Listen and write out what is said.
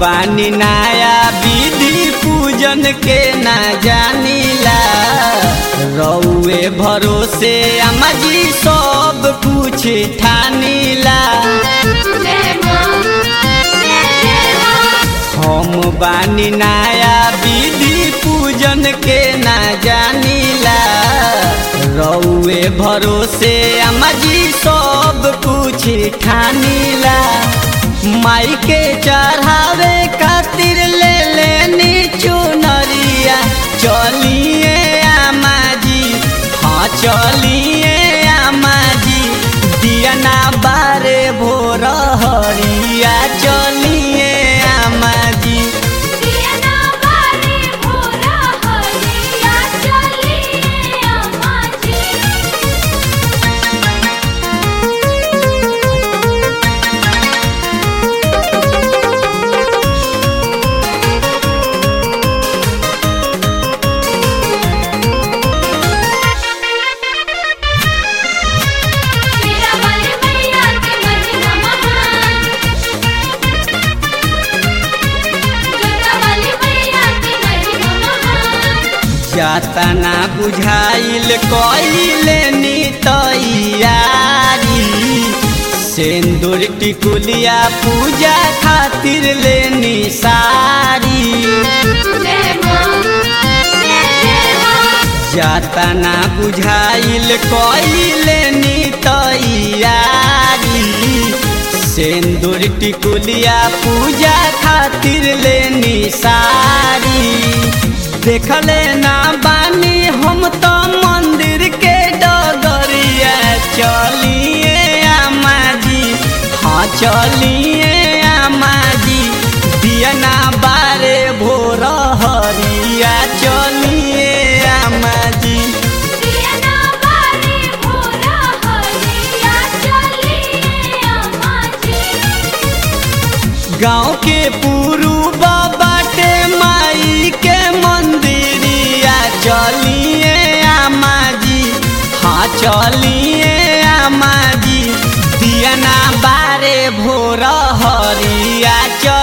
बानी नया विधि पूजन के ना जानीला रउए भरोसे अम्मा जी सब कुछ ठानीला जय मां जय जय मां हम बानी नया विधि पूजन के ना जानीला रउए भरोसे अम्मा जी सब कुछ ठानीला माई के चढ़ावे खातिर ले लेनी चुनरिया चलिए आमा जी हाँ चलिए आमा जी दिया ना बारे भोर हरिया चलिए आमा जी दिया ना बारे भोरा हरिया चलिए अम्मा जी मेरा बल मैया के महिमा महान जोता वाली मैया के महिमा महान जातना बुझाइल कइले नी तैयारी सिंदूर टिकुलिया पूजा खातिर लेनी सारी जय मां जय जय मां जातना बुझाइल कइले नी तैयारी सिंदूर टिकुलिया पूजा खातिर लेनी सारी देखले ना बानी हम तो मंदिर के डगरिया चलिए आमा जी हाँ चलिए आमा जी दिया ना बारे भोर हरिया चलिए आमा जी दिया ना बारे भोरा हरिया चलिए अम्मा जी गाँव के पूर्व बाटे माई के मंदिरिया चलिए आमा जी हाँ चलिए आमा जी दिया ना बारे भोर हरिया चल